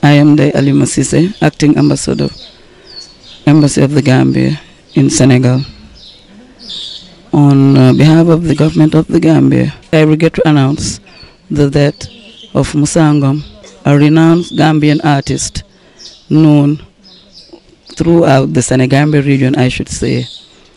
I am the Alima Sise, acting ambassador, Embassy of the Gambia in Senegal. On uh, behalf of the government of the Gambia, I regret to announce the death of Musangom, a renowned Gambian artist known throughout the Senegambia region, I should say.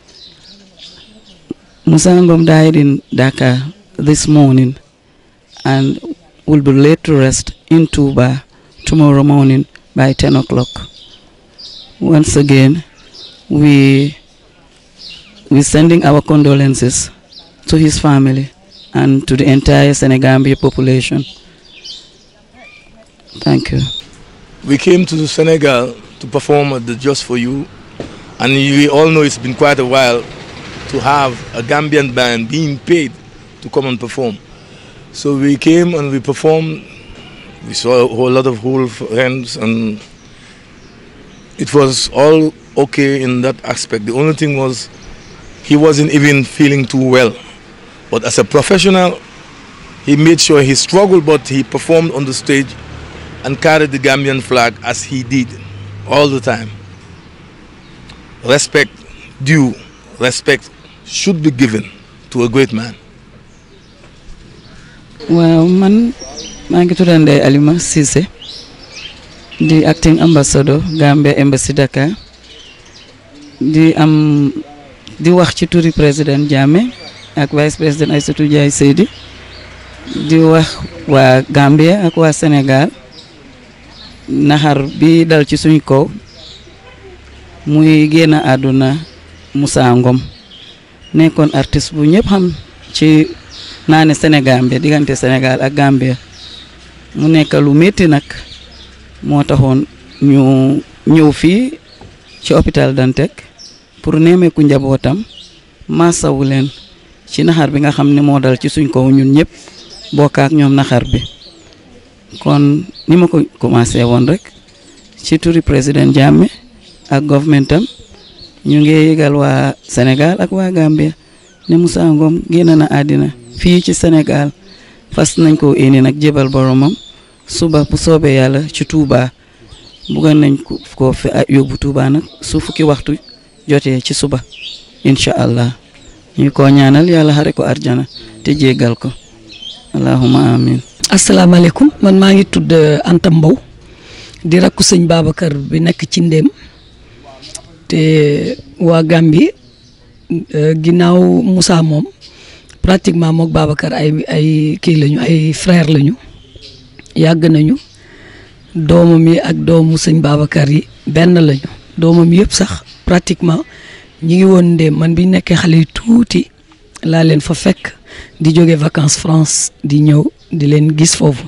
Musangom died in Dakar this morning and will be laid to rest in Tuba tomorrow morning by 10 o'clock. Once again, we we sending our condolences to his family and to the entire Senegambia population. Thank you. We came to Senegal to perform at the Just for You, and we all know it's been quite a while to have a Gambian band being paid to come and perform. So we came and we performed. We saw a whole lot of old friends, and it was all okay in that aspect. The only thing was he wasn't even feeling too well. But as a professional, he made sure he struggled, but he performed on the stage and carried the Gambian flag as he did all the time. Respect due, respect should be given to a great man. waaw man maa ngi tudd Ndeye Alima Cissé di acting ambassador Gambia Embassy Dakar di am di wax ci turi président Jammeh ak vice président Aïssatou Ndiaye Seydi di wax waa Gambia ak waa Sénégal naxar bi dal ci suñ kaw muy génn àdduna Moussa Ngom nekkoon artiste bu ñëpp xam ci naa ne Sénégambia diggante Sénégal ak Gambia mu nekk lu métti nag moo taxoon ñu ñëw fii ci hôpital Dantec pour nemmeeku njabootam maasawu leen ci naxar bi nga xam ne moo dal ci suñ kaw ñun ñëpp bokk ak ñoom naxar bi kon ni ma ko commencé woon rek ci turi président Jammeh ak governmentam ñu ngi yëgal waa Sénégal ak waa Gambia ne Moussa Ngom génn na àddina fii ci Sénégal fas nañ ko indi nag jébal boromam suba bu soobee yàlla ci Touba buggoon nañ ko ko fi yóbbu Touba nag su fukki waxtu jotee ci suba incha allah ñu ko ñaanal yàlla xare ko arjana te jéggal ko allahumma amin asalaamaaleykum man maa ngi tudd Anta Mbow di rakku sëñ Babacar bi nekk ci ndéem te waa Gambie ginnaaw Moussa moom pratiquement mook Babacar ay ay kii lañu ay frère lañu yàgg nañu doomam yi ak doomu sëñ Babacar yi benn lañu doomam yëpp sax pratiquement ñi ngi woon ndéem man bi nekkee xale yu tuuti laa leen fa fekk di jóge vacances France di ñëw di leen gis foofu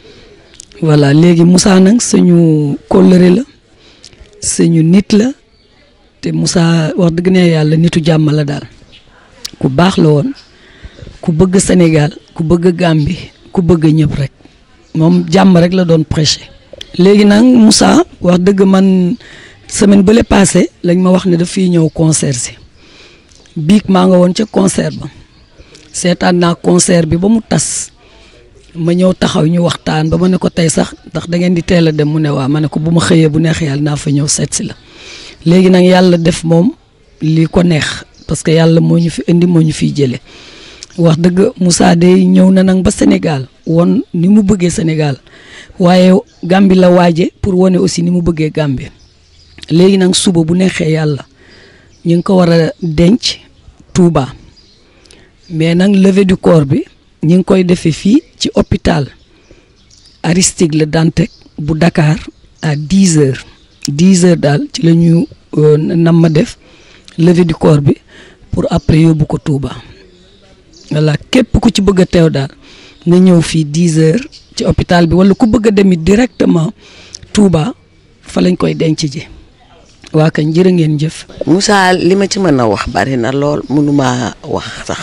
voilà léegi Moussa nag suñu kóllëre la suñu nit la te Moussa wax dëgg ne yàlla nitu jàmm la daal ku baax la woon ku bëgg Sénégal ku bëgg Gambie ku bëgg ñëpp rek moom jàmm rek la doon prêcher. léegi nag Moussa wax dëgg man semaine bële passé lañ ma wax ne daf fiy ñëw concert si biig maa nga woon ca concert ba seetaan naa concert bi ba mu tas ma ñëw taxaw ñu waxtaan ba ma ne ko tey sax ndax da ngeen di teel a dem mu ne waa ma ne ko bu ma xëyee bu neex yàlla naa fa ñëw seet si la léegi nag yàlla def moom lii ko neex parce que yàlla moo ñu fi indi moo ñu fiy jëlee wax dëgg Moussa day ñëw na nag ba Sénégal won ni mu bëggee Sénégal waaye Gambie la waaje pour wane aussi ni mu bëggee Gambie léegi nag suba bu neexee yàlla ñu ngi ko war a denc Touba mais nag levée du corps bi ñu ngi koy defee fii ci hôpital Aristide Le Dantec bu Dakar à dix heures dix heures daal ci la ñu nam ma def levée du corps bi pour après yóbbu ko Touba voilà képp ku ci bëgg a teew daal nga ñëw fii dix heures ci hôpital bi wala ku bëgg a demit directement Touba fa lañ koy denc ji waa kañ jërë ngeen jëf. Moussa li ma ci mën a wax bari na lool mënuma wax sax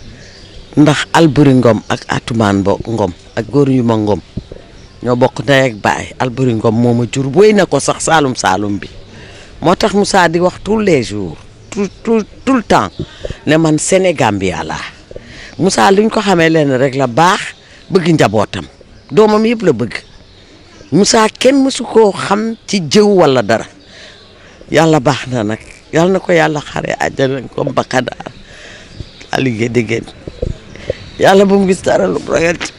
ndax Alburi Ngom ak Atumaan Bo Ngom ak góor yu ma Ngom ñoo bokk ndey ak baay Alburi Ngom moo ma jur wéy na ko sax Saalum Saalum bi moo tax Moussa di wax tous les jours tout tout tout le temps ne man Sénégambia laa Moussa luñ ko xamee leen rek la baax bëgg njabootam doomam yëpp la bëgg Moussa kenn mësu koo xam ci jëw walla dara yàlla baax na nag yàlla na ko yàlla xare àjjana ko mbakadaar a liggéey déggéen yàlla bu mu gis dara lu ragal ci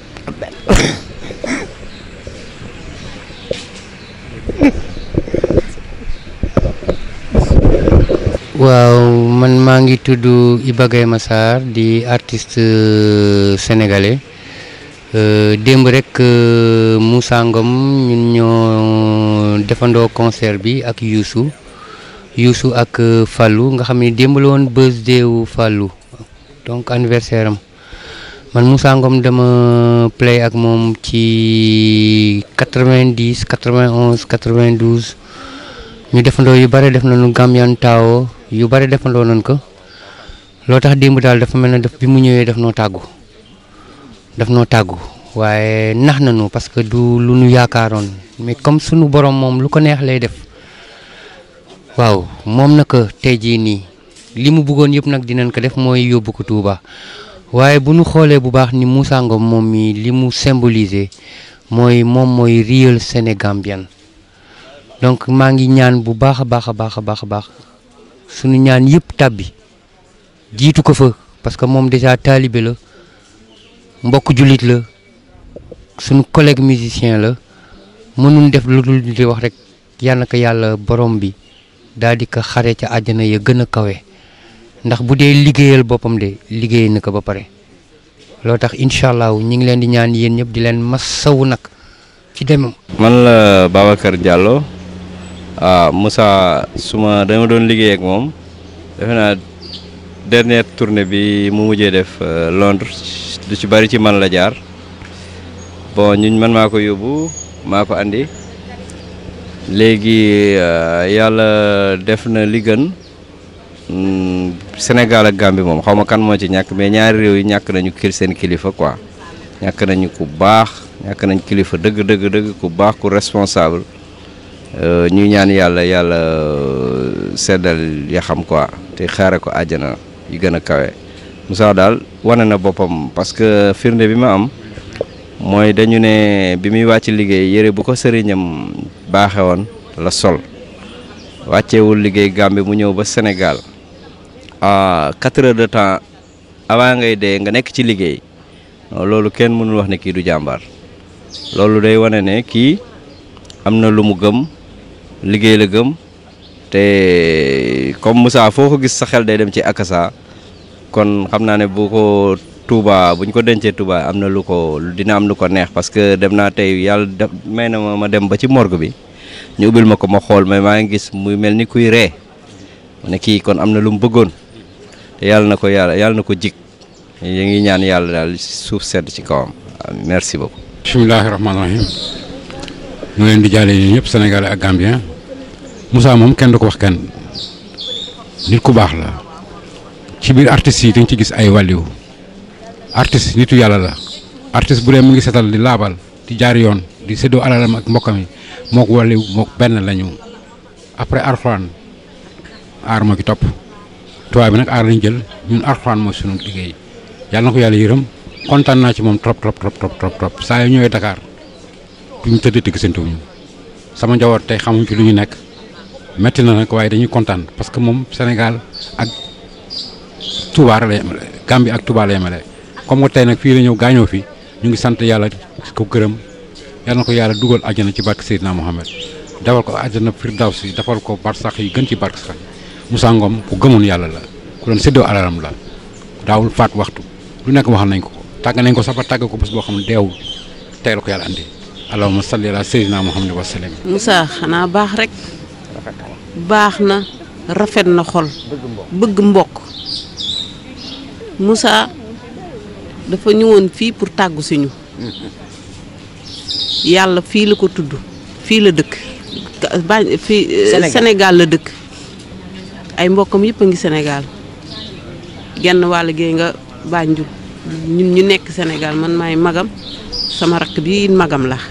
waaw man maa ngi tudd Iba Gaye Massar di artiste sénégalais démb rek Moussa Ngom ñun ñoo defandoo concert bi ak Youssou Youssou ak Fallou nga xam ne démb la woon birthday wu Fallou donc anniversaire am man Moussa Ngom dama play ak moom ci 90 91 92 ñu defandoo yu bare def nañu Gambian Tao yu bare defandoo nañ ko loo tax démb daal dafa mel ne daf bi mu ñëwee daf noo tàggu daf noo tàggu waaye nax nañu parce que du lu nu yaakaaroon mais comme sunu borom moom lu ko neex lay def waaw moom naka tey jii nii li mu bëggoon yëpp nag dinañ ko def mooy yóbbu ko Touba waaye bu nu xoolee bu baax ni Moussa Ngom moom mi li mu symboliser mooy moom mooy real Sénégambien donc maa ngi ñaan bu baax a baax a baax a baax a baax sunu ñaan yëpp tàbbi jiitu ko fa parce que moom déjà taalibe la mbokk jullit la sunu collègue musicien la mënul def lu dul di wax rek yal na ko yàlla borom bi daal di ko xare ca àjjana ya gën a kawe ndax bu dee liggéeyal boppam de liggéey na ko ba pare loo tax incha allah ñu ngi leen di ñaan yéen ñëpp di leen masawu nag ci demam. man la Babacar Diallo ah Moussa suma dama doon liggéey ak moom defe naa dernière tournée bi mu mujjee def Londres du ci bari ci man la jaar bon ñun man maa ko yóbbu maa ko andi léegi yàlla def na li gën Sénégal ak Gambie moom xaw ma kan moo ci ñàkk mais ñaari réew yi ñàkk nañu kil seen kilifa quoi ñàkk nañu ku baax ñàkk nañ kilifa dëgg dëgg dëgg ku baax ku responsable ñuy ñaan yàlla yàlla seddal ya xam quoi te xaare ko àjjana yu gën a kawe Moussa daal wane na boppam parce que firnde bi ma am mooy dañu ne bi muy wàcc liggéey yëre bu ko sëriñam baaxe woon la sol wàccewul liggéey Gambie mu ñëw ba Sénégal ah quatre heures de temps avant ngay dee nga nekk ci liggéey loolu kenn mënul wax ne kii du jàmbaar loolu day wane ne kii am na lu mu gëm liggéey la gëm te comme Moussa foo ko gis sa xel day dem ci akasa kon xam naa ne bu ko Touba bu ñu ko dencee Touba am na lu ko dina am lu ko neex parce que dem naa tey yàlla def may na ma ma dem ba ci morgue bi ñu ubbil ma ko ma xool mais maa ngi gis muy mel ni kuy ree ne kii kon am na lu mu bëggoon te yàlla na ko yàlla yàlla na ko jig ñu ngi ñaan yàlla daal suuf sedd ci kawam merci beaucoup. bisimilahi rahmaani rahim ñu leen di jaale yi ñëpp sénégalais ak gambien Moussa moom kenn du ko wax kenn nit ku baax la ci biir artistes yi dañ ci gis ay wàlliw artiste nitu yàlla la artiste bu dee mu ngi setal di laabal di jaar yoon di séddoo alalam ak mbokkam yi mook wàlliw mook benn lañu après arxuraan aar moo ki topp tubaab bi nag aar lañ jël ñun arxuraan mooy sunu liggéey yàlla na ko yàlla yërëm kontaan naa ci moom trop trop trop trop trop trop saa yu ñëwee Dakar duñ tëdd te gisantewuñu sama njaboot tey xamuñ ci lu ñu nekk metti na nag waaye dañuy kontaan parce que moom Sénégal ak Touba la yemale Gambie ak Touba la yemale comme que tey nag fii la ñëw gaañoo fi ñu ngi sant yàlla ko gërëm yàlla na ko yàlla dugal àjjana ci barke Seydina Mohamed defal ko àjjana firdawsi defal ko barsax yi gën ci barke sax Moussa Ngom ku gëmoon yàlla la ku doon séddoo alalam la daawul faat waxtu lu nekk waxal nañ ko ko tàgg nañ ko sax ba tàgg ko bés boo xam ne deewul tey la ko yàlla andi allahumma salli ala sayyidina Muhammad wa sallam. Moussa xanaa baax rek baax na rafet na xol bëgg mbokk Moussa dafa ñëwoon fii pour tàggu si ñu yàlla fii la ko tudd fii la dëkk ba fii Sénégal la dëkk ay mbokkam yëpp a ngi Sénégal genn wàll gee nga Banjul ñun ñu nekk Sénégal man maay magam sama rakk bi magam la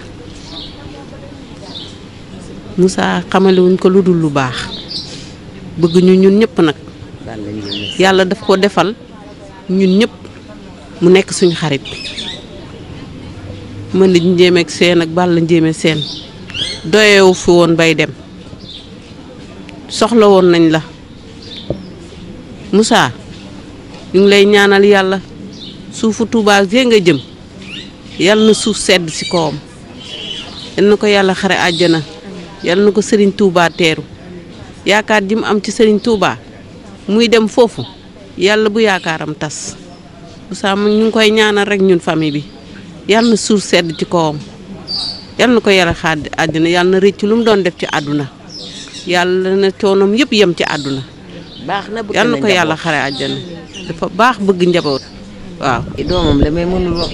Moussa xamalewuñ ko lu dul lu baax bëgg ñu ñun ñëpp nag yàlla daf ko defal ñun ñëpp mu nekk suñu xarit mën na njéeme ak seen ak bàll njéeme seen doyewu fi woon bay dem soxla woon nañ la Moussa ñu ngi lay ñaanal yàlla suufu Touba gee nga jëm yal na suuf sedd ci kawam yal na ko yàlla xare àjjana yal na ko Serigne Touba teeru yaakaar ji mu am ci Serigne Touba muy dem foofu yàlla bu yaakaaram tas Moussa mu ñu ngi koy ñaanal rek ñun famille bi yal na suuf sedd ci kawam yal na ko yàlla xaar àddina yal na rëcc lu mu doon def ci àdduna yàlla na coonoom yëpp yem ci àdduna baax na bëgg yal na ko njaboot. yàlla xare àjjana dafa baax bëgg njaboot waaw. kii doomam la mais mënul wax.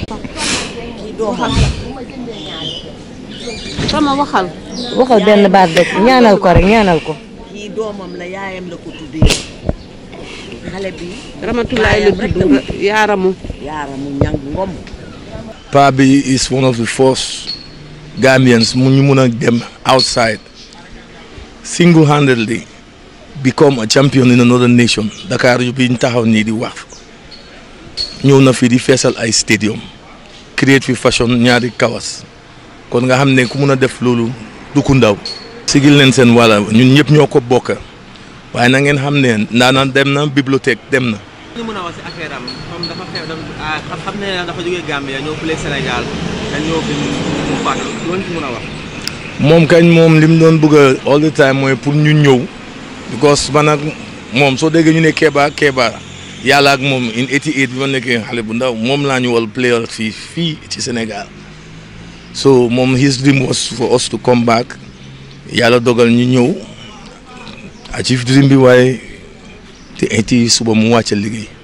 sama waxal. waxal benn baat rek ñaanal ko rek ñaanal ko. kii doomam la yaayam la ko tuddee xale bi Ramatulaay la tudd nga yaaramu. yaaramu ñang ngom Pa bi is one of the first Gambians mu ñu mun a dem outside single-handedly become a champion in another nation Dakar yu bi ñu taxaw nii di wax ñëw na fi di feesal ay stadium create fi fashion ñaari kawas kon nga xam ne ku mun a def loolu du ku ndaw sigil leen seen wàlla ñun ñëpp ñoo ko bokk waaye na ngeen xam ne ndaanaan dem na bibliothèque dem na ñu mën a wax si affaire am comme dafa xew dafa ah xam xam ne dafa jógee Gambia ñëw fële Sénégal te ñëw fi mu mu faatu loolu ci mën a wax. moom kañ moom li mu doon bëgg a all the time mooy pour ñu ñëw because man ak moom soo déggee ñu ne Kéba Kéba yàlla ak moom in 88 bi ma nekkee xale bu ndaw moom laa ñu wal player fii fii ci Sénégal so moom his dream was for us to come back yàlla dogal ñu ñëw achieve dream bi waaye te eti suba mu wàcc liggéey